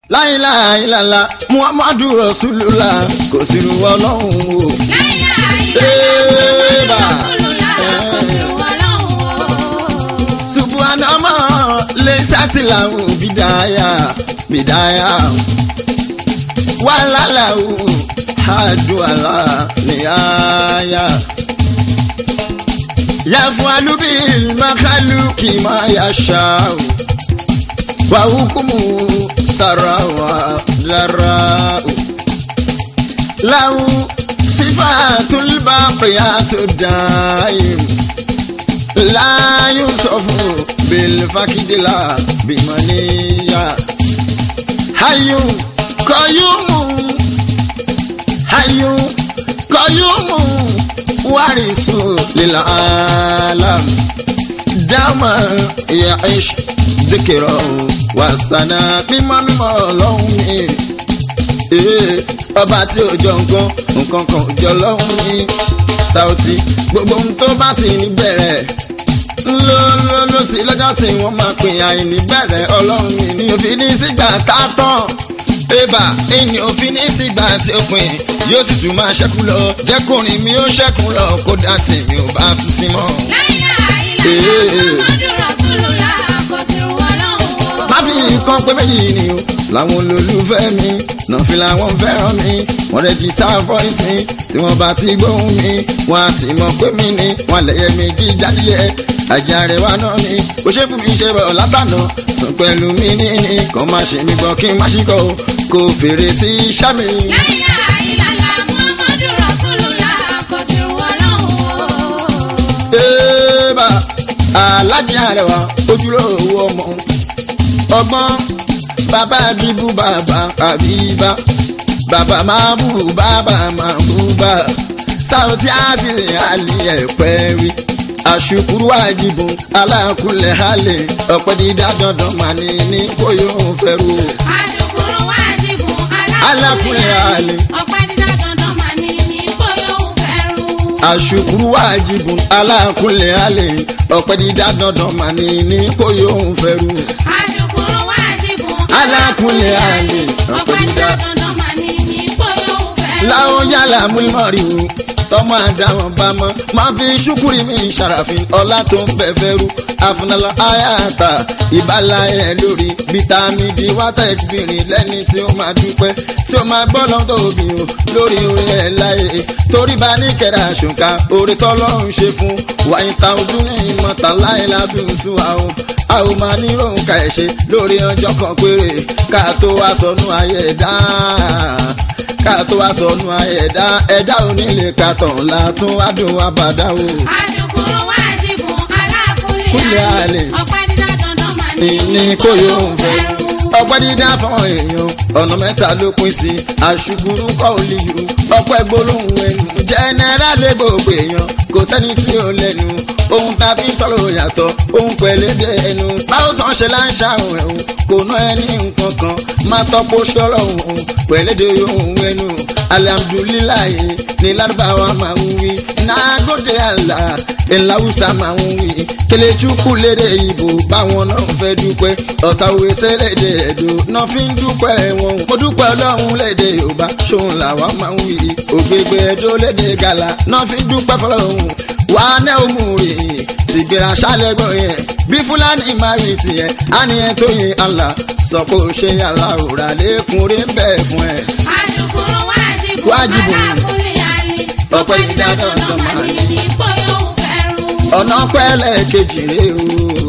láìláìlàlà muhammadu rasulullah kò sí irú ọlọ́run o. Eba. subuhanama lè ṣàtìláwò bìdáyà bìdáyà wàhálàláwò àdúrà nìyáyà. yàfún alúbí makalu kì máa yà ṣáà wàhùkùmù sàràwà dàràwò. له صفات الباقيات الدائم لا يوصف بالفقد لا بمنية حي قيوم حي قيوم وارث للعالم دama يعيش ذكره وسنا مما مما لهم ee ọba tí ò jọ nǹkan nǹkan kan ò jọ lọ́hùn ní Saoty gbogbo ohun tó bá ti ní bẹ̀rẹ̀ ńlọ́lọ́lọ́ sí lọ́jọ́ tí wọ́n máa pè àìní bẹ̀rẹ̀ ọlọ́run mi ní òfin ní sígbà tá a tán ébà ìní òfin ní sígbà tí ó pin yóò sì tún máa ṣẹ́kù lọ jẹ́kùnrin mi ó ṣẹ́kù lọ kódà tèmi ò bá tún sí mọ́. má fi nǹkan pé méjì ni o làwọn olólùfẹ́ mi náà fi làwọn fẹ́ràn mi wọ́n rẹ́gísítà fọ́ìsì tí wọ́n bá ti gbóhùn mi wọ́n á ti mọ̀ pé mi ni wọ́n lẹ́yẹ mi kí jáde àjàre wa náà ni ó ṣe fún mi ṣe bọ̀ látànà tún pẹ̀lú mi ní ní kàn má ṣe mi gbọ́ kí n má ṣì kọ́ kó fèrè sí iṣẹ́ mi. Eba alájí àrẹwà ojúlówó ọmọ ọgbọ́n bàbá bíbú bàbá àbíbá bàbá máa bú bàbá máa bú bá Saoty àbílẹ̀ àlẹ́ ẹ̀pẹ́ rí àṣùkúrú àjìbùn alákùlẹ̀ halẹ̀ ọ̀pẹ́ dídá dandan mà ní ní kó yóò fẹ́rù. àṣùkúrú àjìbùn alákùlẹ̀ halẹ̀ ọ̀pẹ́ dídá dandan mà ní ní kó yóò fẹ́rù. àṣùkúrú àjìbùn alákùlẹ̀ halẹ̀ ọ̀pẹ́ dídá dandan mà ní ní kó yóò fẹ́rù. àṣùkúrú àjìbùn alákùlẹ̀ halẹ̀ ọ̀pẹ́ dídá dandan mà ní ní kó yóò fẹ́rù. láwọn yálà múlímọ̀rì o tọmọ àdáwọn bá mọ máa fi ṣúkúrì mi ṣàràfin ọlá tó ń bẹ fẹrú àfúnalọ àyàtà ìbálà ẹ lórí bítámì d wátẹk bìnrin lẹni tí ó máa dúpẹ́ tí ó máa gbọ́ lọ́dọ̀ òbí o lórí orin ẹ̀ láyé torí bá ní kẹrẹ àṣùkà orí tọ́lọ́run ṣe fún wàyí ta ojú ní ìmọ̀ta láyé lábí oṣù àwọn a ò máa ní òun ka ẹ̀ ṣe lórí ọjọ́ kan péré ká tó wá sọnù ayé dáa ká tó wá sọnù ẹ̀dá ẹ̀dá onílé ká tàn látún adùn abàdá o. àṣùkúrú àjìbùn alákùlẹ̀ Kúlẹ̀ àlè. ọ̀pẹ́ dídá dandan mà ní ìní kò yóò fẹ́. ọpẹ́ dídá fáwọn èèyàn ọ̀nà mẹ́ta ló pín sí àṣùkúrú kọ́ olíyù ọpẹ́ gbólóhùn ẹnu jẹ́nẹ́rà lé gbogbo èèyàn kò sẹ́ni tí ó lẹ́nu ohun tá a fi ń sọ̀rọ̀ yàtọ̀ ohun pẹ̀lẹ́dẹ̀ ẹnu báwo sàn ṣe là ń ṣàwọn ẹ̀hún kò ná ẹni nǹkan kan máa tọ́pọ̀ sọ̀rọ̀ òun pẹ̀lẹ́dẹ̀ ohun ẹnu alihamudulilayi ní lárúbáwá máa ń wí nagode àlà ìlàwùsà máa ń wí kelechukwu lédè ìbò báwọn náà fẹ́ dúpẹ́ ọ̀sàwé sẹ́lẹ̀dẹ̀ ẹ̀dọ́ náà fi ń dúpẹ́ wọn mo dúpẹ́ ọlọ́run lédè yorùbá ṣòun làwa máa ń wí ògbégbé ẹjọ́ lédè gàlà náà fi ń dúpẹ́ fọlọ́run wà á ná òmù rè tìgbéra ṣálẹ́gbọ̀n yẹn bí fúlàní máa rí tiẹ̀ á ní ẹ tó yin àlà sọ pé ó ṣe àlà òrà lẹ́kùnrin bẹ́ẹ̀ fún ẹ. àṣùkúrú àjìbùn Wájibùn. alákùlẹ̀ àlè Ọ̀pẹ́ dídá dandan mà ní ní kó yóò fẹ́rù. ọ̀nà pẹ́lẹ́ kejì rè o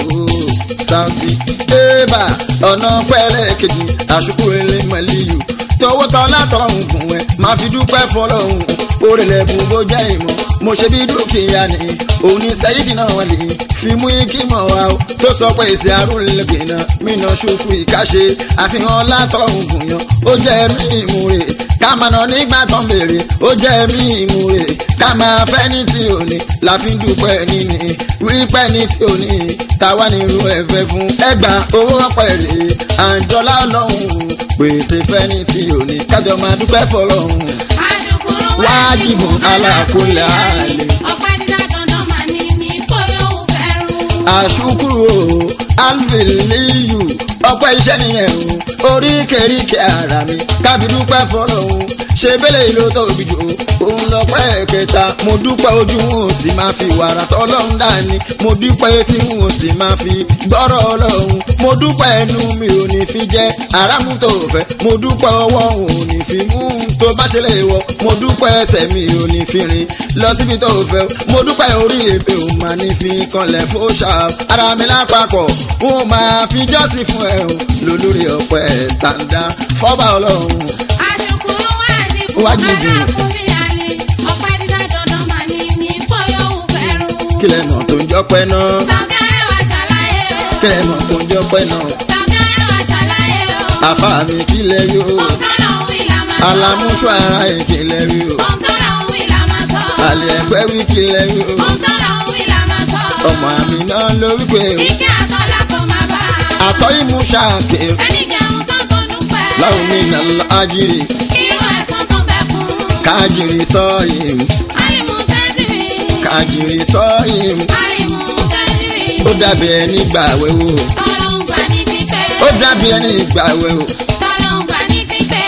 Saoty ébà ọ̀nà pẹ́lẹ́ kejì àṣùkú ilé mọ̀lẹ́yù tọwọ́ tọ́ látọ̀run gùn ẹ̀ máa fi dúpẹ́ fọlọ́hún orílẹ̀ bùn bó jẹ́ ìmọ̀ mo ṣe bí dúkìá ni òun ní sẹ́yìdì náà wọ́n lè fi mú igi mọ̀ wá o tó sọ pé èsì àrùn lẹ́gbẹ̀ẹ́ náà mìíràn ṣùkú ìkáṣe àfihàn látọ̀run gùn yan ó jẹ́ mí ìmúre ká máa nà nígbà tán béèrè ó jẹ́ mí ìmúre ká máa fẹ́ ní tí ò ní la fi ń dúpẹ́ níní wípé ní tí ò ní táwa ní irú ẹ̀fẹ́ fún ẹgbà owó ọ̀pẹ̀ rè àǹjọ́lá ọlọ́run pèsè fẹ́ ní tí ò ní kájọ máa dúpẹ́ fọlọ́run àṣùkúrú Wájibùn alákùlẹ̀ àlè. ọ̀pẹ́ dídá dandan mà ní ní kó yóò fẹ́rù. àṣùkúrò alveliyu ọpẹ́ iṣẹ́ nìyẹn o oríkèéríkèé ara mi kábí dúpẹ́ fọlọ́hún ṣe bẹ́lẹ̀ ìlú tóbi jù òun lọ́pẹ́ kẹta mo dúpẹ́ ojú wọn ò sì máa fi wàrà tọ́lọ́hún dání mo dúpẹ́ etí wọn ò sì máa fi gbọ́rọ̀ ọlọ́hún mo dúpẹ́ ẹnu mi ò ní fi jẹ́ aráàmú tó fẹ́ mo dúpẹ́ ọwọ́ òun ò ní fi mú tó bá ṣe lè wọ mo dúpẹ́ ẹsẹ̀ mi ò ní fi rìn lọ síbi tó fẹ́ mo dúpẹ́ orí èpè ò máa ní fi kanlẹ̀ fóṣà ara mi lápapọ̀ wọn ò máa fi jọ́sìn fún ẹ o lólórí ọpẹ́ tàǹdà fọ́bà ọlọ́run Àṣùkúrú wá ní Wájú ìdí. fún mi àní. Ọ̀pẹ́ dídá dandan mà ní ní bóyá òun fẹ́rù. kílẹ̀ mọ̀ tó ń jọ́pẹ́ náà Sọ̀gá ẹ̀wà ṣàlàyé o. kílẹ̀ mọ̀ tó ń jọ́pẹ́ náà Sọ̀gá ẹ̀wà ṣàlàyé o. àfa mi kílẹ̀ yóò Ọ̀tọ́lọ̀ ń wí là máa sọ. alamusu ara ìkìlẹ̀ yóò Ọ̀tọ́lọ̀ ń wí là máa sọ. àlẹ́ ẹgbẹ́ wí kílẹ̀ yóò Ọ̀tọ́lọ̀ ń wí là máa sọ. ọmọ àmì náà ló wípé Ike àtọ́lá kò máa bá a. àtọ́ ìmúṣà pé Ẹni jẹun tán tó dúpẹ́. láwọn mi nà lọ ájírì Irú ẹ̀sán tó bẹ fún. kájírì sọ́ọ̀yìm Àrìmú tẹ́sírì. kájírì sọ́ọ̀yìm Àrìmú tẹ́sírì. ó dàbí ẹni gbàwẹ̀ wò Tọ́lọ́ ń gbà ní pípẹ́. ó dàbí ẹni gbàwẹ̀ wò. Tọ́lọ́ ń gbà ní pípẹ́.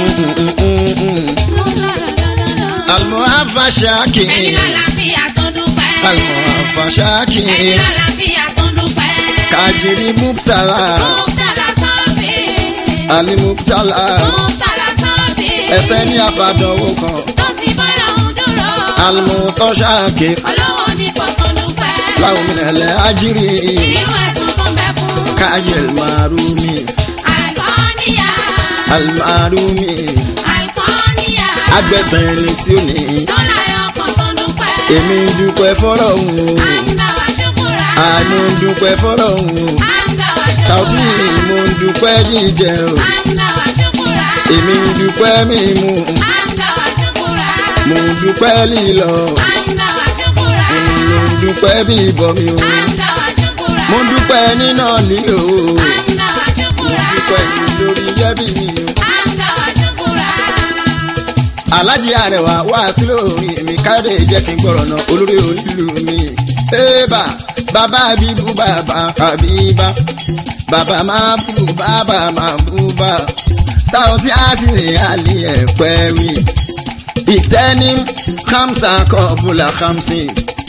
àlùmọ́ àfàṣàkì Ẹni lálàáfíà tó dúpẹ́. àlùmọ́ àfàṣàkì Ẹni lálàáfíà tó dúpẹ́. kájírì mùtàlá Mùtálà sọ́ọ̀bì. alimùtàlá Mùtálà sọ́ọ̀bì. ẹsẹ̀ ní àfàdánwò kan Tó ti bọ́lá ń dúró. àlùmọ́ tọ́ṣàkì Ọlọ́wọ́ ní kò tó dúpẹ́. láwọn mìíràn ájírì Irú ẹ̀sùn tó ń bẹ fún. kájírì màrúmi Àlùkọ́níyà. àlùmárúmi Àlùkọ́níyà. agbẹ̀sẹ̀ ẹni tí ó ní Tọ́lá ọkàn tó dúpẹ́. èmi ń dúpẹ́ fọlọ́hún Àǹdà wá ṣùkúrà. àánú ń dúpẹ́ fọlọ́hún Àǹdà wá ṣùkúrà. tàbí mo ń dúpẹ́ jíjẹ o Àǹdà wá ṣùkúrà. èmi ń dúpẹ́ mímu Àǹdà wá ṣùkúrà. mo ń dúpẹ́ lílọ Àǹdà wá ṣùkúrà. mo ń dúpẹ́ bíbọ mi o Àǹdà wá ṣùkúrà. mo ń dúpẹ́ níná lílo o Àǹdà wá mo ń ṣùkúrà. dúpẹ́ lórí yẹ́bí mi o. Àǹdà wá ṣùkúrà. alájí arẹwà wá sí lórí mi káde jẹ́ kí n gbọ́rọ̀ náà olórí onílù mi. ébà bàbá bíbú bàbá àbíbá bàbá máa bú bàbá máa bú bá sáwọ́sí àṣírí àlì ẹ̀pẹ́ wí. ìtẹ́ni kamsa kọ́bùlà kamsi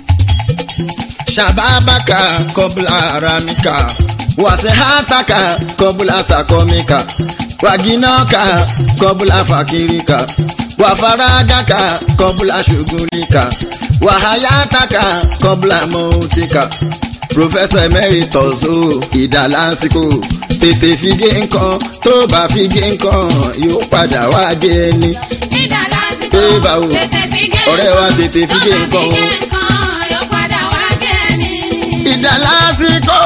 shababaka kọ́bùlà aramika wàsíhátàkà kọ́bùlà sàkọ́míkà wàgínàkà kọ́bùlà fàkìríkà wàfaragàkà kọ́bùlà ṣùgùnlíkà wàháyátàkà kọ́bùlà mọ́tíkà professor emeritus o ìdálásìkò tètè fi gé nǹkan tó bá fi gé nǹkan yóò padà wá gé ẹni Ìdá lásìkò. Ẹ bá wo. Tètè fi gé. ọ̀rẹ́ wa tètè fi gé nǹkan Tó o. bá fi gé nǹkan, yóò padà wá gé ni. ìdálásìkò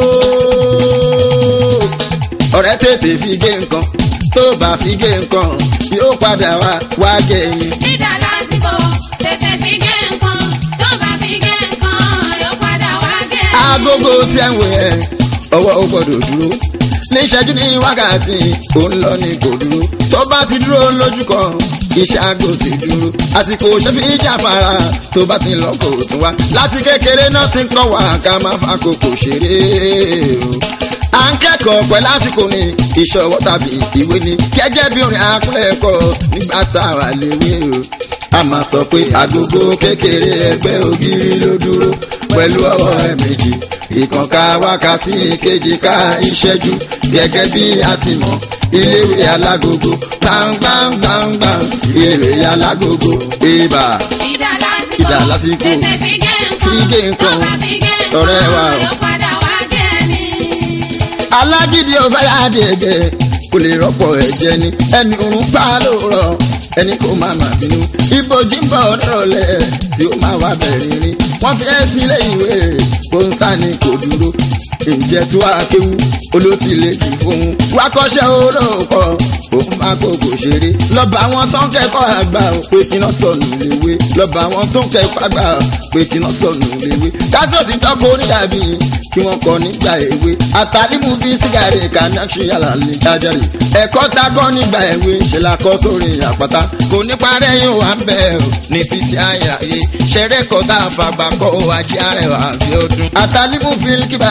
ọ̀rẹ́ tètè fi gé nǹkan tó bá fi gé nǹkan yóò padà wá wá gé ẹni. Ìdá lásìkò. Tètè fi gé nǹkan. Tó bá fi gé nǹkan, yóò padà wá gé ni. agogo tí ẹ ń wò ẹ ọwọ́ ó gbọ́dọ̀ dúró ní ìṣẹ́jú ní wákàtí ó ń lọ ní kò dúró tó bá ti dúró lójú kan iṣẹ́ aago ti dúró àsìkò ṣẹ́fì ìjàfara tó bá ti lọ kò tún wá láti kékeré náà ti ń kọ́ wa ká má fa kókò ṣeré o à ń kẹ́kọ̀ọ́ pẹ̀ lásìkò ní ìṣọwọ́ tàbí ìwé ni gẹ́gẹ́ bí orin akúlẹ̀kọ̀ nígbà tá a wà léwé o a máa sọ pé agogo kékeré ẹgbẹ́ ògiri ló dúró pẹ̀lú ọwọ́ ẹ̀ méjì ìkànká wákàtí kejì ká ìṣẹ́jú gẹ́gẹ́ bí a ti mọ̀ iléèwé alágogo gbàngbàngbàngbàng iléèwé alágogo ibà Ìdá lásìkò. Ìdá lásìkò. Tètè fi gé nǹkan. Fi gé nǹkan. Tó bá fi gé nǹkan, Ọ̀rẹ́ wa o. yóò padà wá gé ni. alágídí ọba yáde ẹ̀jẹ̀ kò lè rọ́pò ẹ̀jẹ̀ ni ẹni òun pa lóòrọ̀ ẹni kò máa mà bínú ibojì ń bọ̀ nírọ̀lẹ́ tí ó máa wá bẹ̀rẹ̀ rí wọ́n fi ẹ́ sílé ìwé kó ń sá ni kò dúró ǹjẹ́ tó wá kéwú olóòtú lè jù fún un wá kọ́ṣẹ́ olóòkọ́ òun máa kókò ṣeré lọ́ba àwọn tó ń kẹ́kọ̀ọ́ àgbà ò pé kí náà sọnù léwé lọ́ba àwọn tó ń kẹ́kọ̀ọ́ àgbà ò pé kí náà sọnù léwé káṣíọ̀sì tọ́kọ onídàbí kí wọ́n kọ́ nígbà èwe àtàlímù bí sígárì kànáṣí àlàlẹ́ jájàre ẹ̀kọ́ tá a kọ́ nígbà èwe ṣe la kọ́ sórí àpáta kò ní parẹ́ yóò wá ń bẹ̀ ọ́ ní títí ayàyè ṣẹ̀rẹ̀ kọ́ tá a fàgbà kọ́ ajé arẹwà àbí ọdún àtàlímù bí kíbárì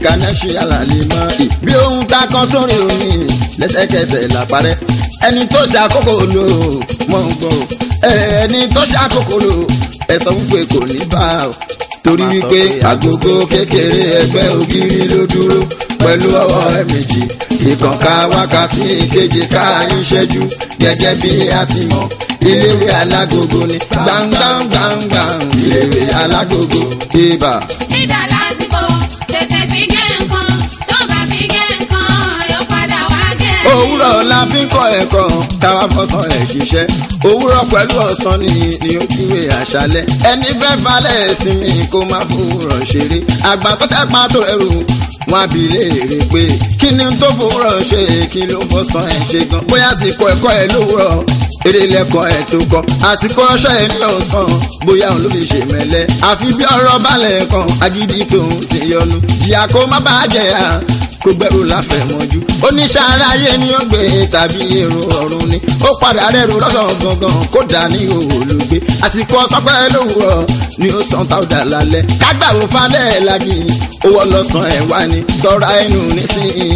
kánẹ́sì alàlè mọ́ ì. bí ohun ta kan sórí omi lẹ́sẹ̀kẹsẹ̀ làparẹ́ ẹni tó ṣàkókò lò mọ̀ ń gbọ́ ẹni tó ṣàkókò lò ẹ sọ wípé kò ní bá o torí wípé agogo kékeré ẹgbẹ́ ògiri ló dúró pẹ̀lú ọwọ́ ẹ méjì ìkànká wákàtí ìkeje ká ìṣẹ́jú gẹ́gẹ́ bí a ti mọ̀ iléèwé alágogo ni gbàngbàngbàngbàng iléèwé alágogo ibà. Dídà lásìkò tètè fi gé nǹkan tó bá fi gé nǹkan yóò padà wá gé. òwúrọ̀ la fi ń kọ́ ẹ̀kọ́ káwá fọ́sán ẹ̀ ṣiṣẹ́ òwúrọ̀ pẹ̀lú ọ̀sán ni ni ó kíwé àṣálẹ́ ẹni fẹ́ balẹ̀ sinmi kó má fòwúrọ̀ ṣeré àgbà tó tẹ́ pa tó ẹrù wọn àbí léèrè pé kí ni tó fòwúrọ̀ ṣe kí ló fọ́sán ẹ̀ ṣe gan bóyá àsìkò ẹ̀kọ́ ẹ̀ lówùrọ̀ eré lẹ́kọ̀ọ́ ẹ̀ tó kọ́ àsìkò ọṣọ ẹ̀ ní ọ̀sán bóyá òun ló fi ṣe mẹ́lẹ́ àfi bí ọ̀rọ̀ balẹ̀ kan agídí tòun ti yọnu jìyà kó má bàa jẹ̀yà kó gbẹ́rù láfẹ̀mọ́jú oníṣẹ́ aráyé ni ó gbé tàbí èrò ọ̀run ni ó padà rẹ̀rù lọ́sàn gangan kó dà ní olùgbé àsìkò ọ̀sánpẹ́ lówùrọ̀ ni ó san táwùdà lálẹ́ kágbàwò falẹ̀ lági owó lọ́sàn ẹ̀ wá ní sọ́ra ẹnu nísìnyí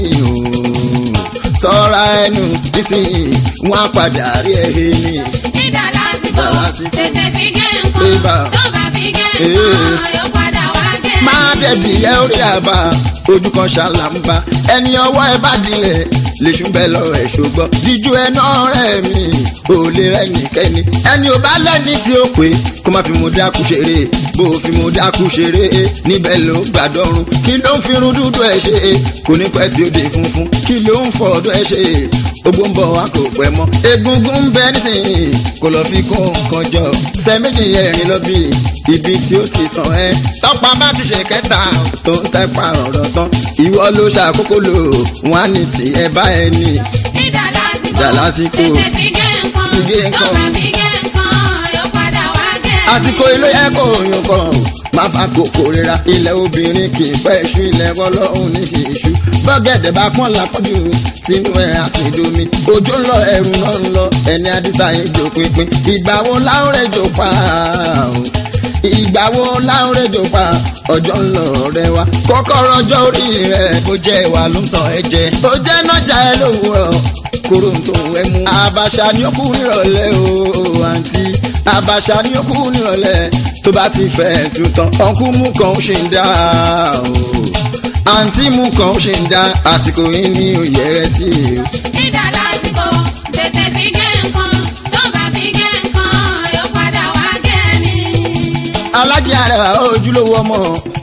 o sọ́ra ẹnu nísìnyí wọ́n á padà rí ẹ̀hìn ni. Dídà lásìkò Dídà lásìkò. tètè fi gé Ibà. nǹkan tó bá fi gé Ee. nǹkan yóò padà wá gé. máa dẹ̀dì ẹ orí àbá ojú kan ṣàlàmbá ẹni ọwọ́ ẹ bá dilẹ̀ lèṣù bẹ́ẹ̀ lọ ẹ̀ ṣùgbọ́n díjú ẹ náà rẹ̀ mí ò lè rẹ̀ nìkẹ́ni ẹni ò bá lẹ́ni tí ó pé kó má fi mo dákú ṣeré bó o fi mo dákú ṣeré níbẹ̀ ló gbàdọ́rùn kí ló ń firun dúdú ẹ ṣe kò ní pẹ́ tí ó dé funfun kí ló ń fọ ọdún ẹ ṣe gbogbo ń bọ̀ wá kò pẹ́ mọ́ egungun ń bẹ nísìnyí kò lọ fi kún nǹkan jọ sẹ́méjì ẹ̀rin lọ bí ibi tí ó ti sàn ẹ́ tọ́pa bá ti ṣe kẹta tó ń tẹ́pa ọ̀rọ̀ tán ìwọ ló ṣàkókò lò wọ́n á ní tí ẹ bá ẹ ní. Dídà lásìkò Dídà lásìkò. tètè fi gé nǹkan Fi gé tó nǹkan. bá fi gé nǹkan yóò padà wá gé. àsìkò ilé ẹ̀kọ́ òyìn kan má fa kòkò rira ilẹ̀ obìnrin kì í pẹ́ ṣú ilẹ̀ ọlọ́run ní kì í ṣú bọ́gẹ̀dẹ̀ bá pọ́n lápọ́jù sínú ẹ̀ àfìdomi òjò ń lọ ẹ̀rù náà ń lọ ẹni àdìsá ìjò pínpín ìgbà wo láwùrẹ́ jò pa o? ìgbà wo láwùrẹ́ jò pa ọjọ́ ń lọ rẹ wa kọ́kọ́rọ́ ọjọ́ orí rẹ̀ bó jẹ́ ìwà ló ń tàn ẹ́ jẹ. ó jẹ́ nájà ẹ lówùrọ̀ kóró tó ẹ mú. àbàṣà ni ó kú nírọ̀lẹ́ o àǹtí àbàṣà ni ó kú nírọ̀lẹ́ tó bá ti fẹ́ tu tán ọ̀nkú mú kan ó ṣe ń dá o àǹtí mú kan ó ṣe ń dá àsìkò yìí ní òye rẹ sí i. Dídà lásìkò tètè fi gé nǹkan tó bá fi gé nǹkan yóò padà wá gé ni. alájí àrẹwà ojúlówó ọmọ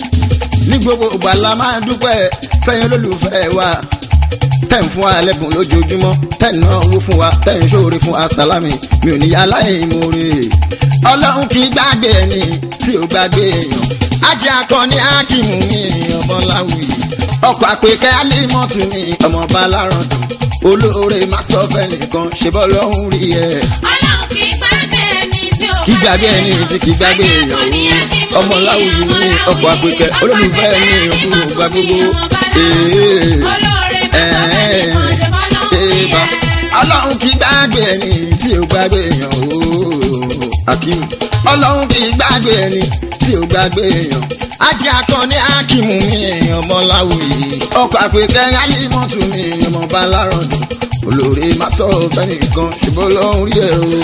ní gbogbo ìgbà la máa dúpẹ́ fẹ́yìn olólùfẹ́ wa tẹ̀ ń fún wa lẹ́bùn lójoojúmọ́ tẹ̀ ń náwó fún wa tẹ̀ ń ṣòro fún wa sálámì mi ò ní aláìmoore ọlọ́run kì í gbàgbé ẹni tí ò gbàgbé èèyàn ajé akọni ákìmù mi ọmọ láwùyí ọkọ̀ àpèkẹ́ alímọ̀tù mi ọmọ balárọ̀dùn olóore má sọ fẹ́ nìkan ṣe bọ́ lọ́hùn rí ẹ̀ Ọlọ́run kì í gbàgbé ẹni tí ò kí gbàgbé ẹni tí kì í gbàgbé èèyàn o ọmọ láwùjọ ní ọkọ̀ àpèkẹ́ olólùfẹ́ mi òkú ògbà gbogbo ee ẹ̀ẹ́dẹ́gbà ọlọ́run kì í gbàgbé ẹni tí ò gbàgbé èèyàn o Hakeem ọlọ́run kì í gbàgbé ẹni tí ò gbàgbé èèyàn ajé akọni Hakeem mi ọmọ láwùjọ ọkọ̀ àpèkẹ́ alímọ̀tù mi ọmọ balárọ̀dùn olóore má sọ fẹ́nìkan ṣùgbọ́n lọ́hùn rí ẹ̀ o.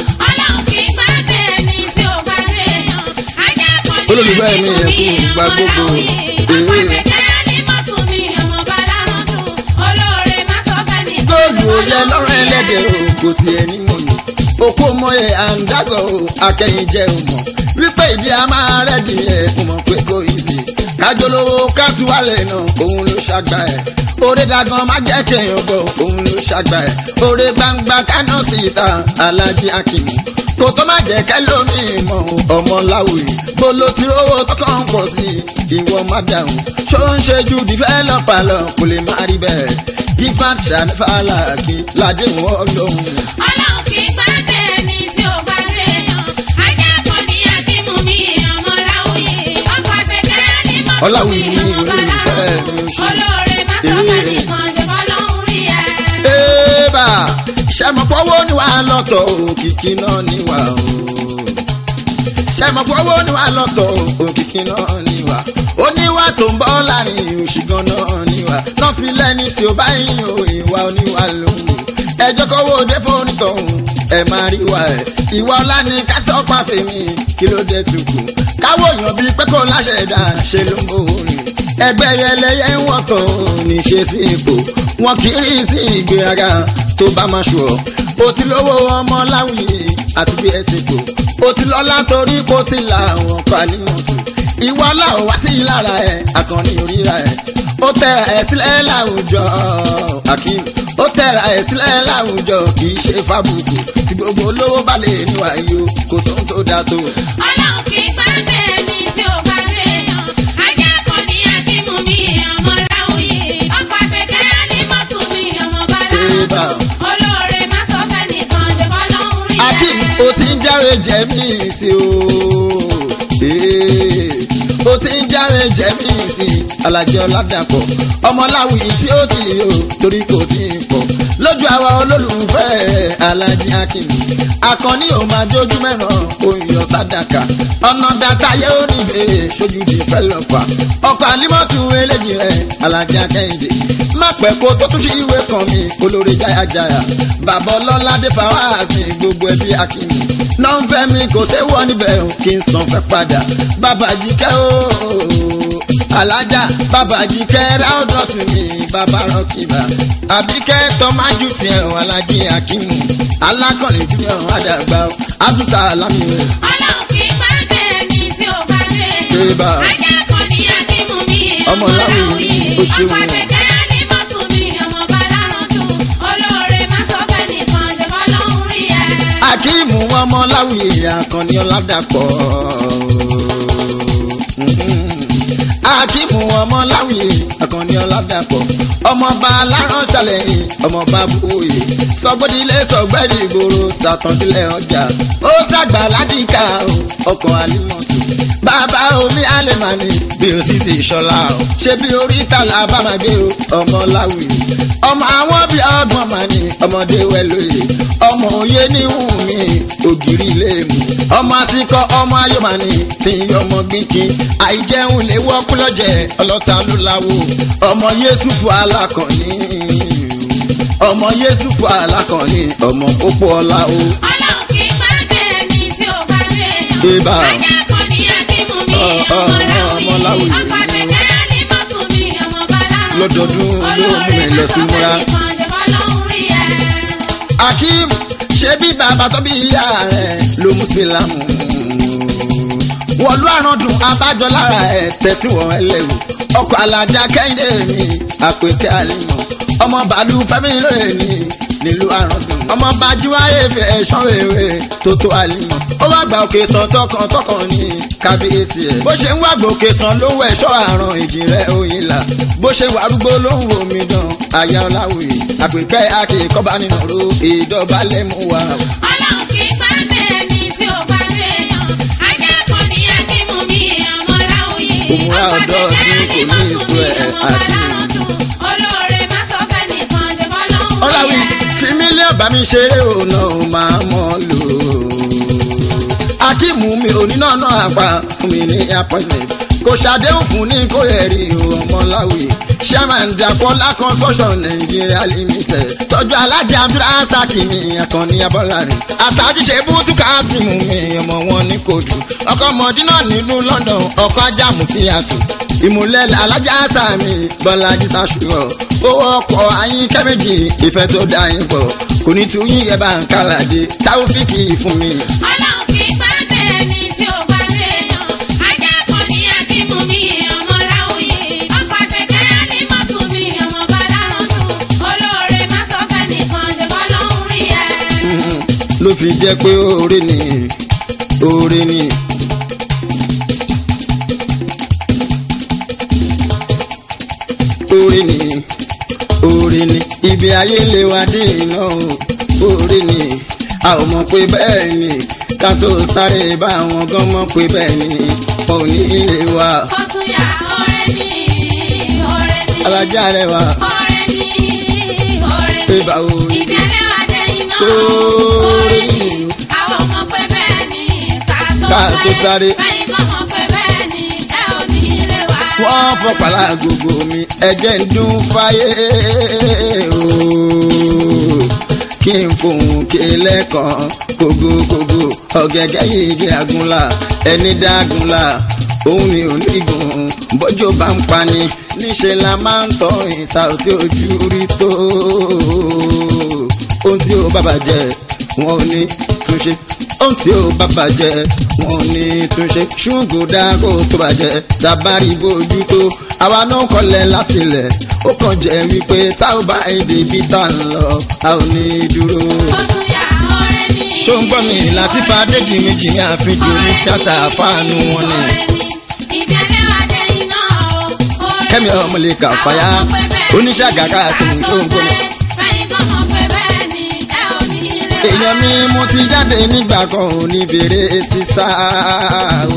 Olólùfẹ́ mi ẹ kú ìgbà gbogbo. góòlù oyè lọ́rọ̀ ẹlẹ́dẹ̀ o kò sí ẹni mọ̀ ní. òkú mọ́yẹ àǹdàgọ̀ o akẹ́yìn jẹ́ o mọ̀ wípé ìdí a máa rẹ́dì ẹ̀ o mọ̀ pé kò ìdí. kájọlówó kátúwálẹ̀ náà òun ló ṣàgbà ẹ̀. oore dagan má jẹ́ kéèyàn bọ̀ òun ló ṣàgbà ẹ̀. oore gbangba kánà sí ìta alájí akínú. kò tó má jẹ́ kẹ́lómi mọ̀ ọmọ láwùjọ. bó ló ti rówó tó kàn ń pọ̀ sí ìwọ má dáhùn. ṣó ń ṣe ju dìfẹ́lọ́pà lọ kò lè má rí bẹ́ẹ̀ gífà ṣànífàlà kí ládé wọ́n lóhùn. Ọlọ́run kì í gbàgbé ẹni tí ò bá léèyàn. Ajá kan ní Akímú mi, ọmọ Láwùyí. Ọkọ̀ àgbẹ̀kẹ́ ní mọ́tò mi, Ọláwùyí ní ọmọ olólùfẹ́ Bálárò. mi ò ṣe. Olóore má sọ Ee. fẹ́ nìkan, ṣe bọ́ lọ́hùn rí ẹ. Ébà ṣàmọ̀pọ̀wọ́ ni wàá lọ́tọ̀ òkìkí náà ni wà o. ṣàìmọ̀pọ̀ owó ni wà lọ́tọ̀ òkìkí náà ni wà oníwà tó ń bọ́ láàrin òṣìgàn náà ni wà náà fi lẹ́ni tí ó bá yín o ìwà oníwà lòun ẹjọ́ kọ́wọ́ òde fóònù tọ̀hún ẹ máa rí wa ẹ̀ ìwà ọ̀la ni kásán pàfẹ́mi kí ló dé tukù káwọ́ èèyàn bíi pé kó láṣẹ dà ṣe ló ń bò rìn ẹgbẹ́ ẹlẹ́yẹ ń wọ̀tọ̀ ní ṣe sí ipò wọn kì í rí sí ìgbéraga tó bá máa ṣù ọ́ o ti lówó ọmọ láwùyé àti bí ẹsẹ̀ kò o ti lọ́lá torí kó ti là àwọn pàlí mọ̀tò ìwọ làwọn wá sí lára ẹ̀ àkànní oríra ẹ̀ ó tẹ̀ra ẹ̀ sílẹ̀ láwùjọ akim ó tẹ̀ra ẹ̀ sílẹ̀ láwùjọ kì í ṣe fábùkù tí gbogbo olówó bá lè níwà yìí o kò tó ń tó dáa tó. ọlọ́run kì í gbàgbé ẹni tí ò bá léèyàn ajá kan ní akímú mi ọmọ láwùyé ọkọ̀ àfẹ́kẹ́ ánímọ́tò mi ọmọ Eba. bàlá olóore má sọ fẹ́ nìkan ṣe bọ́ lọ́hùn rí akim o ti ń jáwé jẹ́mí sí o Ee, o ti ń jáwé jẹ́mí sí alájọ ládàpọ̀ ọmọláwì tí ó ti o torí kò tí ì pọ̀ lójú àwa olólùfẹ́ alájí akim akọni ò máa jójú mẹ́ràn oyè ọ̀sádàkà ọ̀nà dàtà yóò rí bẹ́ẹ̀ sójú di fẹ́lọ́pà ọkọ̀ àlímọ́tù eléjì rẹ̀ alájí akẹ́yìndé má pẹ́ kó tó tún sí ìwé kan mi olórí jáyàjáyà bàbá ọlọ́ládé fàwáàsì gbogbo ẹbí akínmi nọ́ńfẹ́ mi kò séwọ́ níbẹ̀ o kí n san fẹ́ padà bàbá jíkẹ́ o alájà bàbá jíkẹ́ ráúdọ̀ tún mi bàbá rọ́kìbà àbíkẹ́ tọ́májú tiẹ̀ o alájí akínmu alákọ̀rin junior àdàgbà o abdulsa alami o. ọlọ́run kì í gbàgbé ẹni tí ò bá Eba. léèyàn ajá kan ní akímú mi Ọmọ ọmọ Láwùyí, láwùyé ó ṣeun. ọkọ̀ àfẹ́kẹ́ ánímọ́tò mi ọmọ bàlá olóore má sọ fẹ́ nìkan ṣe bọ́ lọ́hùn rí ẹ̀. akíìmù ọmọ láwùyé àkànní ọ̀làdàpọ̀. akíìmù ọmọ láwùyé àkànní ọ̀làdàpọ̀. ọmọọba aláránṣàlẹ̀yìn ọmọọba bóyè sọgbọ́dílé sọgbẹ́rì ìgboro sàtọ́dílẹ̀ ọjà ó sàgbà ládìkà o, ọkọ̀ àlímọ̀tò. bàbá omi àlèmánì bí o sì ti ṣọlá o ṣé bí orí tàlà bá máa gbé o ọmọ láwùyé ọmọ àwọn bíi ọgbọ̀n máa ní ọmọdé wẹ̀lóye ọmọ òye ní wùmí ògiri ilé mu ọmọ àsìkò ọmọ ayọ̀mọ̀ni tí ń yọ ọmọ gbígbín àìjẹun lè wọ́kú lọ́jẹ̀ ọlọ́ta ló láwo ọmọ yéṣùfù alákànní ọmọ yéṣùfù alákànní ọmọ pópó ọlá o. ọlọ́run kì í gbàgbé ẹni tí ò bá léèyàn. Eba. ajá kan ní akímú mi Ọ, ọ, ọmọ ọmọ láwùyé Láwùyé. ọkọ̀ àfẹ́kẹ́ ánímọ́tò mi ọmọ bàlá Lọ́dọọdún ló mú mi lọ sí múra. akeem ṣé bí bàbá tó bí ìyá rẹ̀ ló mú sílámù wọ̀lú àrùndùn abájọ lára ẹ̀ tẹ̀síwọ̀n ẹlẹ́wù ọkọ̀ alájà kẹ́hìndé mi àpètẹ́ àlìmọ̀ ọmọ bàálù fẹ́mi lóye ní nílùú àrùndùn ọmọ bàjúwáyé fi ẹ̀ṣọ́ rere tó tó àlìmọ̀ ó wá gba òkè sàn tọkàn tọkàn ní kábíyèsí ẹ̀ bó ṣe ń wá gbòkè sàn ló wọ ẹ̀ṣọ́ àrùn ìjìnlẹ̀ òyìnlá bó ṣe wà arúgbó ló ń wo mi dán àyà ọ̀làwòye àpèkẹ́ akẹ́kọ̀ọ́ bá nínú ro ìdọ̀bálẹ̀ mú wa. ọlọ́run kì í gbàgbé ẹni tí ò bá léèyàn. ajá kan ní akímú mi ọmọ láwùyé. Òmùrà ọ̀dọ́ tí kò ní ìṣó ẹ̀ àti olóore má sọ fẹ́ nìkan ṣe bọ́ lọ́hùn rí ọ̀làwí ẹ̀. fi mílíọ̀nù bá mi ṣeré òun náà máa mọ̀ lò ó. akíìmù mi oníná náà àpá fún mi ní appointment kò ṣàdéhùn fún ní kó ẹ̀rí ọmọláwì chairman dakola construction nigeria limited tọ́jú alájà abdulrasaki mi akọni abọ́lárin àtàjíṣe bútúkà símù mi ọmọ wọn ní kóòtù ọkọ mọdínà nílùú london ọkọ ajámù tí a tù ìmùlẹ̀ alájà sàmì bọ́lájí sàṣùrọ̀ owó ọkọ̀ ayín kẹ́mẹ́jì ìfẹ́ tó dá yín pọ̀ kò ní tún yín ẹ̀ bá ń kálàdé táwọ́fíìkì fún mi. ọlọ́run kì í gbàgbé ẹni tí ò bá léèyàn. ajá kan ní akímú mi ọmọ láwùyé. ọkọ̀ àfẹ́kẹ́ ánímọ́tò mi ọmọ bàlá olóore má sọ fẹ́ nìkan ṣe bọ́ lọ́hùn rí ẹ̀. ló fi jẹ́ pé oore ni oore ni. oore ni oore ni ibi ayé lè wá dé iná o oore ni a ò mọ̀ pé bẹ́ẹ̀ ni ká tó sáré bá àwọn gan mọ̀ pé bẹ́ẹ̀ ni wọn ò ní ilé wa Kọ́túnyà ọ̀rẹ́ ni ọ̀rẹ́ ni. alájà rẹ wa ọ̀rẹ́ ni ọ̀rẹ́ pé ni. báwo ni. Ibi alẹ́ wa dé iná. Oore ọ̀rẹ́ ni. ni. Àwọn ọmọ pé bẹ́ẹ̀ ni ká tó Ká tó sáré. báyìí kọ́ mọ̀ pé bẹ́ẹ̀ ni ẹ ò ní ilé wa. wọ́n fọpàlà gbogbo mi ẹ̀jẹ̀ ń dún fáyé ooo kí n fohùn ké lẹ́kàn kógókógó ọ̀gẹ̀gẹ̀ yìí agunla ẹni dágunla òun ni ò ní gùn bọ́jọ́ bá ń pani níṣẹ́ la máa ń tọ́ ìta òtí ojú rí tó ohun tí ó bá bàjẹ́ wọn ò ní túnṣe ohun tí ó bá bàjẹ́ wọn ò ní túnṣe ṣùgbọ́n dáko tó bàjẹ́ tabari bójú tó àwa náà kọlẹ̀ látilẹ̀ ó kàn jẹ́ wípé tá ò bá èdè bí tá ń lọ a ò ní dúró. ó tún yà ọ̀rẹ́ ni. ṣó ń gbọ́ mi láti fa déjì méjì ní àfihàn ní tíátà fáànù wọn ni. Ibi ẹlẹ́wà dé iná o. ọ̀rẹ́ kẹ́mi ọmọ lè kà fàyà oníṣàgàkà sí ní ṣó ń gbọ́ mi. báyìí kọ́ mọ̀ pé bẹ́ẹ̀ ni ẹ ò ní ilé wa. èèyàn mi mo ti jáde nígbà kan ò ní bèrè sísá o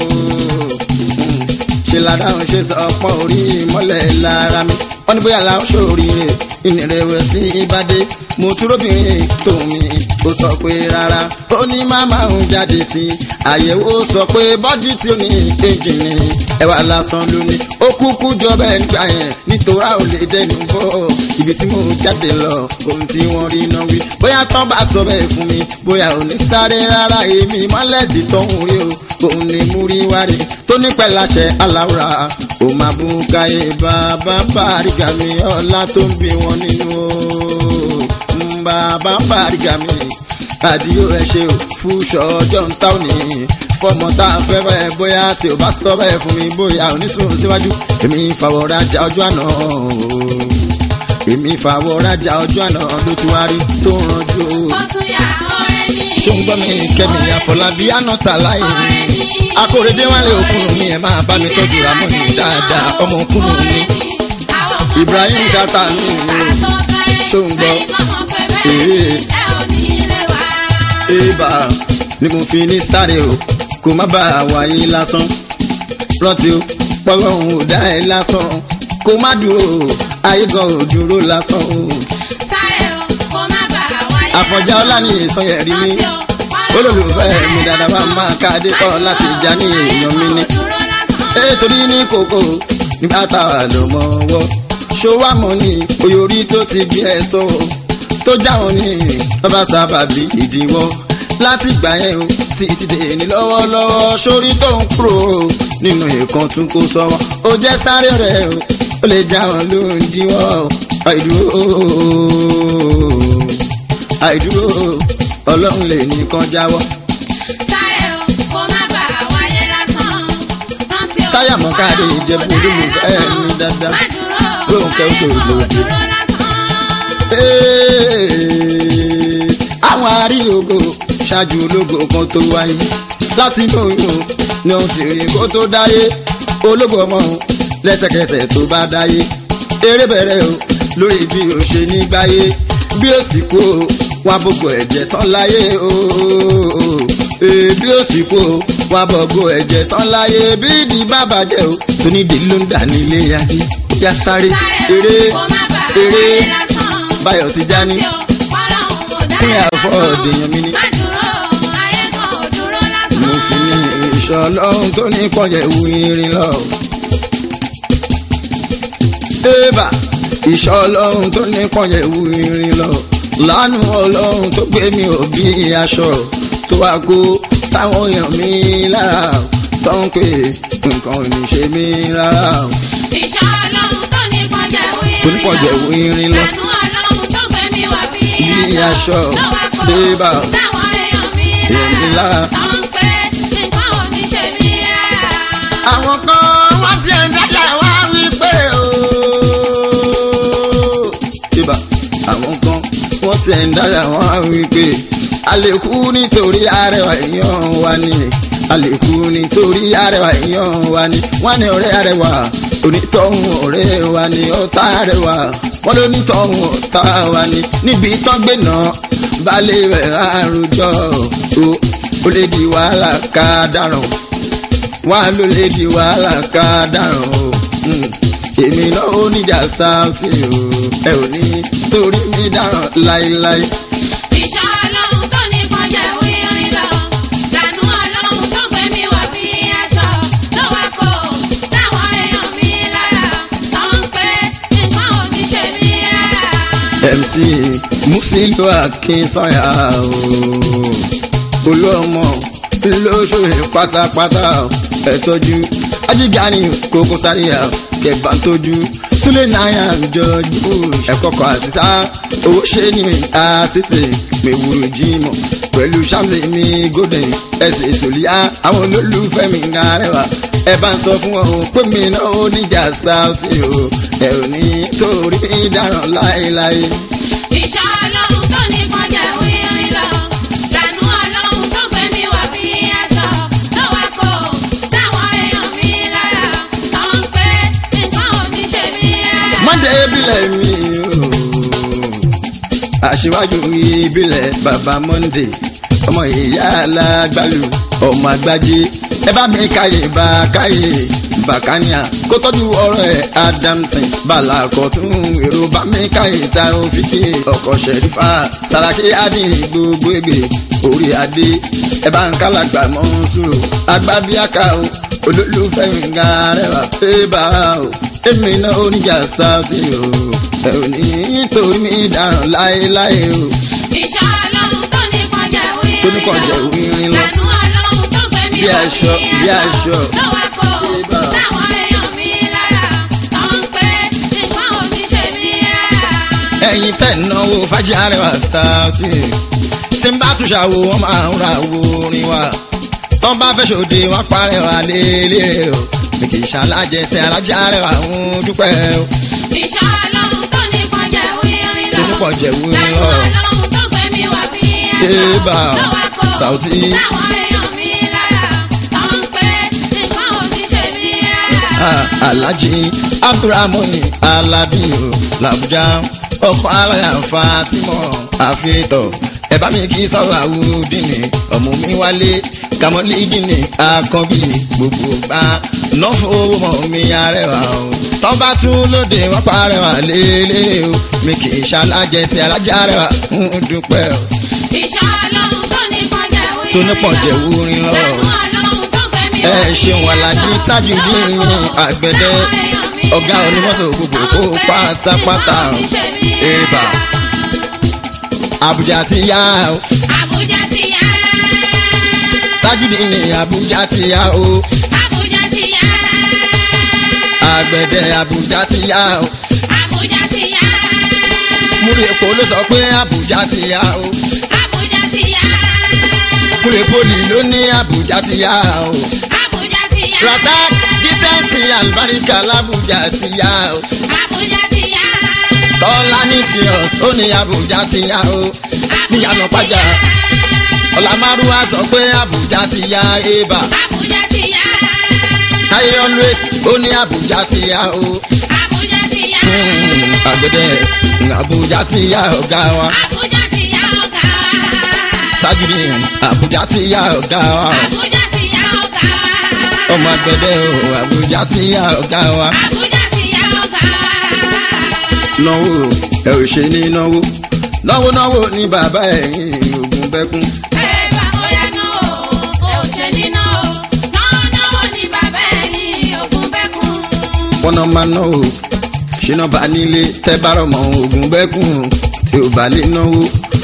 ṣe ládàáhùn ṣe sọ pọ́n orí mọ́lẹ̀ lára mi wọ́n ní bóyá làwọn ṣòríire ìnìrẹ̀wẹ̀sì ìbàdí mo túróbìnrin tó mi ó sọ pé rárá ó ní màmá òun jáde sí i àyẹ̀wò sọ pé bọ́dí tí ó ní ẹ̀jìnì ẹ̀wà lásán ló ní ó kúkú jọ bẹ́ẹ̀ nígbà yẹn nítorá ò lè dẹnu bọ́ ibi tí mo jáde lọ ohun tí wọ́n rí náà wí bóyá tán bá sọ bẹ́ẹ̀ fún mi bóyá ò ní sáré rárá èmi mọ́lẹ́dì tọ́hún rí o òun ni mú rí wárí tó nípẹ́ láṣẹ aláwòrán ò máa bú káyé bàbá bàrígà mi ọlá tó ń bí wọn nínú o ń bàbá bàrígà mi àdìyó ẹ ṣe ò fúṣọ ọjọ́ ń tá òní fọmọ tá a fẹ́ bẹ́ẹ̀ bóyá tí o bá sọ bẹ́ẹ̀ fún mi bóyá onísùn síwájú èmi fàwọ̀ rajà ọjọ́ àná o èmi fàwọ̀ rajà ọjọ́ àná ló tún wá rí tó ń ranjú o ó tún yà ọ̀rẹ́ ni. ṣó ń gbọ́ mi kẹ́mi àfọlábí ànátà láì akóredé wálé òkúrun mi ẹ̀ máa bá mi tọ́jú ramoni dáadáa ọmọ òkúrun mi Ibrahim Chata mi ṣó ń gbọ́ ee eba ni mo fi ní sáré o kó má bàa wáyé lásán rántí o pọ́lọ́hún ò dá ẹ lásán kó má dúró ayé gan ò dúró lásán o àfọ̀njá ọlá ní ìsọyẹ̀ rí mi olólùfẹ́ mi dáadáa bá máa ká adé kọ́ láti já ní èèyàn mi ní. ètòrí ní kòkó nígbà táwa ló mọ ọwọ́ ṣọwọ́ àmọ́ ní oyórí tó ti gbé ẹ sọ tó jáwọn ní bàbá sábàbí ìdíwọ́ láti gbà yẹn o títí dé ní lọ́wọ́lọ́wọ́ sórí tó ń kúrò nínú ìkan tún kó sọ́wọ́ ó jẹ́ sáré rẹ̀ o ó lè jáwọn ló ń díwọ́ àìdúró àìdúró ọlọ́run lè nìkan jáwọ́. táyà mọ́kàdé ìjẹ̀bú olólùfẹ́ mi dáadáa lóńkẹ́ òjòjò. àwọn arílógo ṣáájú ológo kan tó wáyé láti inú oyún ni òun ti rí kó tó dáyé ológo ọmọ lẹ́sẹ̀kẹsẹ̀ tó bá dáyé eré bẹ̀rẹ̀ o lórí bí o ṣe ní gbáyé bí ó sì kú o wá gbogbo ẹ̀jẹ̀ tán láyé o bí ó sì kú o wá gbogbo ẹ̀jẹ̀ tán láyé bí ìdí bàbá jẹ́ o tónídìí ló ń dà nílé ayé já sáré eré eré báyọ̀ ti já ní fún àfọ̀ ọ̀dẹ̀yàn mi ní. mo fi ní ìṣọ́ ọlọ́run tó ní kọjá ìwú irin lọ. Ébà ìṣọ́ ọlọ́run tó ní kọjá ìwú irin lọ. Lánú ọlọ́run tó gbé mi ò bí aṣọ tó wá kó sáwọn èèyàn mi lára tó ń pè nǹkan ò ní ṣe mí rárá. Ìṣọ́ ọlọ́run tó ní kọjá ìwú Tó ní kọjá ìwú irin lọ. Lánú ọlọ́run tó gbé mi wá bí Bí aṣọ tó wá kó bébà sáwọn èèyàn mi èèyàn mi lára. tó ń pè nǹkan ò ní ṣe mí rárá. àwọn kan wọ́n ti ẹ̀ dájà wá wípé o. ibà àwọn kan wọ́n ti ẹ̀ dájà wá wípé a lè kú nítorí arẹwà èèyàn wa ni a lè kú nítorí arẹwà èèyàn wa ni wọ́n ní ọ̀rẹ́ arẹwà onítọ̀hún ọ̀rẹ́ wa ni ọ̀tá arẹwà wọ́n ló nítọ̀hún ọ̀tá wa ni níbi tán gbé náà balẹ̀ rẹ̀ àròjọ o ó lè di wàhálà ká dáràn wá ló lè di wàhálà ká dáràn o Mm. èmi náà ó níjà sáùtì o ẹ ò ní torí mi dáràn láéláé. Ìṣọ́ ọlọ́run tó ní kọjá ìwú irin lọ. Lánú ọlọ́run tó gbé mi sílùú akínsọ́yà o olú ọmọ lóṣòye pátápátá ẹ tọ́jú ajígani kókó sáríà kẹbà tójú súlẹ̀ náírà jọjú ẹ̀kọ́kọ́ àtisá owó ṣe ní àṣìṣe mẹ́wùrú jímọ̀ pẹ̀lú ṣáàmì mi golden ẹsẹ̀ ìṣòlíà àwọn olólùfẹ́ mi ń arẹwà ẹ bá ń sọ fún ọ pé mi náà ó níjà sáùtì o ẹ ò ní torí mi dáràn láéláé. Ìṣọ́ ọlọ́run tó ní kọjá wírin lọ. Lànú ọlọ́run tó gbé mi wá bí aṣọ. Ló wá kó táwọn èèyàn mi lára. Àwọn ń pé nǹkan ò ní ṣe mí rárá. mọ́ndé ìbílẹ̀ mi o aṣíwájú ìbílẹ̀ bàbá mọ́ndé ọmọ ìyá alágbálù ọmọ àgbájé ẹ bá mi káyè bá káyè bàkánìà kó tọ́jú ọ̀rọ̀ ẹ̀ adamson balakọ̀tún èrò bá mi káyè ta òfìkì ọkọ̀ ṣẹ̀rífà sàràkí adìrì gbogbo ègbè orí adé ẹ bá ń kálàgbà mọ́ sùúrù agbábíàká o olólùfẹ́ mi ń ga rẹwà pé bá o èmi náà oníjà sáàtì o ẹ ò ní torí mi dáràn láéláé o Ìṣọ́ ọlọ́run tó ní kọjá wírin lọ. tó ní kọjá wírin lọ. Lànú ọlọ́run tó gbé mi Bí wá aṣọ, bí aṣọ. Ló wá kó Ibà. táwọn èèyàn mi lára. Àwọn ń pé nǹkan ò ní ṣe mí rárá. ẹ̀yin tẹ̀ ń náwó fájì arẹwà sáàtì tí ń bá tún ṣàwò wọn máa ń ra wo orin wa tó ń bá fẹ́ ṣòde wọn parẹ́ wa lélẹ̀ o mi kì í ṣàlájẹsẹ̀ alájà arẹwà ń dúpẹ́ o Ìṣọ́ ọlọ́run tó ní kọjá wírin lọ. tó ní kọjá wírin Lànú lọ. ọlọ́run tó gbé mi wá bí Ibà. aṣọ. Ló wá kó Saoty. táwọn èèyàn mi lára. Àwọn ń pé nǹkan ò ní ṣe mí rárá. Ah, alhaji abdulrahmani alabi o làbújá ọkọ aláya fatima àfihàn ẹ bá mi kí sọ̀rọ̀ àwòdìní ọmọ mi wálé kàmọ́lígìní àkànbí gbogbo gbà ná fowó mọ́ mi arẹwà o tọ́ba tún lóde wọ́n parẹ́wà lélẹ̀ o mi kì í ṣalájẹsẹ̀ alájà rẹwà ń dúpẹ́ o Ìṣọ́ ọlọ́run tó ní kọjá wírin tó ní pọ̀jẹ̀ wúrin lọ. Lànú ọlọ́run tó gbé mi ẹ wá bí ṣeun alájí aṣọ. tajudeen Ló wá kó àgbẹ̀dẹ táwọn èèyàn mi ọ̀gá lára. onímọ́tò gbogbo kó Àwọn ń pé pátápátá nǹkan ò ní ṣe mí Ibà. rárá. Àbújá ti yá o Àbújá ti yá. tajudeen ní Àbújá ti yá o Àbújá ti yá. àgbẹ̀dẹ Àbújá ti yá o Àbújá ti yá. múrí epo ló sọ pé Àbújá ti yá o Àbújá ti yá. múrí poli ló ní Àbújá ti yá o Àbújá ti yá. Razak dísẹ́ǹsì àlùbáríkà l'Àbújá ti yá o Àbújá ti yá. tọ́lá ní serious ó ní Àbújá ti yá o níyànà pàjá ọ̀làmárùwá sọ pé Àbújá ti yá ébà. Àbújá ti yá. Táyé always ó ní Àbújá ti yá o. Àbújá ti yá. Mm, Àgbẹ̀dẹ Àbújá ti yá ọ̀gá wa. Àbújá ti yá ọ̀gá wa. Tajudeen Àbújá ti yá ọ̀gá wa. Àbújá ti yá ọ̀gá wa. Ọmọ àgbẹ̀dẹ o Àbújá ti yá ọ̀gá wa. Àbújá ti yá ọ̀gá wa. Náwó ẹ ò ṣe ní náwó. Náwó náwó ní bàbá ẹ̀yìn ògùn bẹ́kún. Ẹ bá bóyá náà o, ẹ ò ṣe ní náà o. Náà náà ni bàbá ẹ̀ ní ogún bẹ́kún. Wọ́n náà máa náwó. Ṣínà bá nílé tẹ́ bá rọ̀ mọ́ ògùn bẹ́kún tí ò bá lè náwó.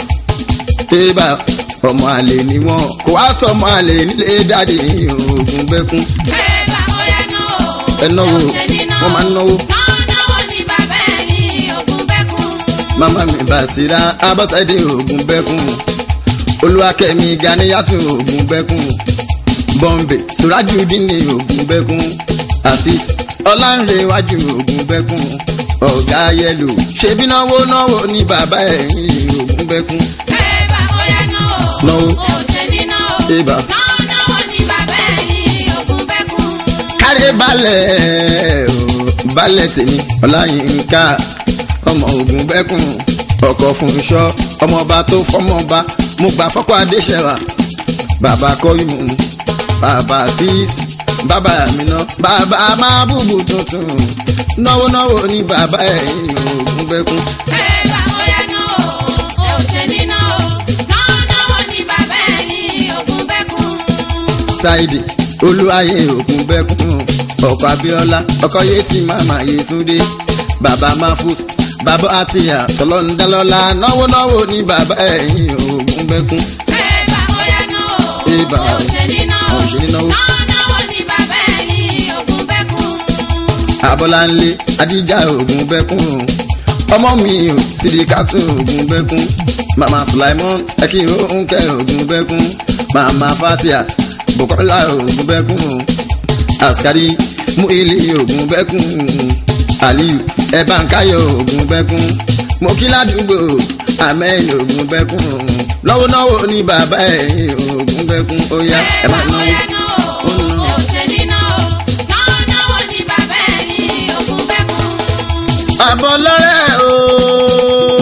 Tébà ọmọ àlè ni wọ́n kò wá sọ ọmọ àlè nílé dáadé ògùn bẹ́kún. Ẹ bá bóyá náà o, Ẹ náwó ẹ ò ṣe ní náà o. wọ́n máa ń náwó. Náà náà ni bàbá ẹ̀ ní ogún bẹ́kún. mama mi basira abọ́sẹ̀dé ogun bẹ́kùn olúwakẹ́mi ganiyàtò ogun bẹ́kùn bọ́m̀bé surajudini ogun bẹ́kùn asis ọlánrewájú ogun bẹ́kùn ọ̀gá yẹlò ṣebí náwó náwó ní bàbá ẹ̀yìn ogun bẹ́kùn Ẹ bá bóyá náà o, Náwó. ẹ ò ṣe ní náà o. Ibà. Náà náà ni bàbá ẹ̀ ní ogún bẹ́kún. kárẹ́ balẹ̀ o balẹ̀ tèmi ọláyínká ọmọ ogun bẹ́kùn ọkọ̀ fún iṣọ́ ọmọọba tó fọmọọba mo gbà fọ́kọ́ adéṣẹ́wà bàbá kọ́yùmù bàbá fíìsì bàbá àmìnà bàbá mábùbù tuntun náwó náwó ní bàbá ẹ̀yìn ogun bẹ́kùn Ẹ bá bóyá náà o, ẹ ò ṣe ní náà o. Náà náà ni bàbá ẹ̀ ní ogún bẹ́kún. ṣáìdì olúwayé ogun bẹ́kùn ọkọ̀ abíọ́lá ọkọ̀ yétí màmá yétúndé bàbá mahfuz bàbá àtìyà tọlọ́ndálọ́lá náwó náwó ní bàbá ẹ̀yìn ògùn bẹ́kún. Ẹ̀bà bóyá náà o. Ẹ̀bà. Ẹ ò ṣe ní náà o. Ẹ ò ṣe ní náà o. Náà náwó ni bàbá ẹ̀yìn ògùn bẹ́kún. abọ́láńlé adíjà ògùn bẹ́kún ọmọ mi ò sídìkàtù ògùn bẹ́kún mama sulaimon ẹkìrò òǹkẹ ògùn bẹ́kún mama fatia bukola ògùn bẹ́kún askari muili ògùn bẹ́kún aliyu ẹ̀bánkáyọ̀ ògùn bẹ́kún mokíládùúgbò amen ògùn bẹ́kún lọ́wọ́lọ́wọ́ ní bàbá ẹ̀ ògùn bẹ́kún ó yá ẹ Ẹ̀bà máa náwó. bóyá náà o. Ẹ ò ṣe ní náà o. Náà náwó ni bàbá ẹ̀yìn ògùn bẹ́kún. àbọ̀lọ́rẹ́ o.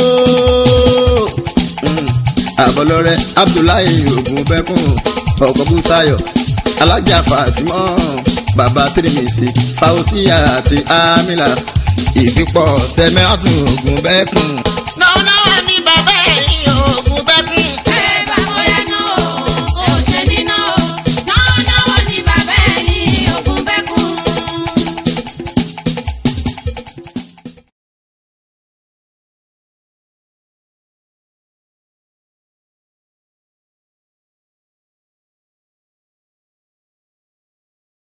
Mm. àbọ̀lọ́rẹ́ abdullahi ogun bẹ́kùn ọkọ̀ bùsáyọ̀ alájà fatimọ́ bàbá tirimisi fausiya àti amila ìfipọ̀ sẹ́mẹ́ràtún ogun bẹ́kùn. Náà náà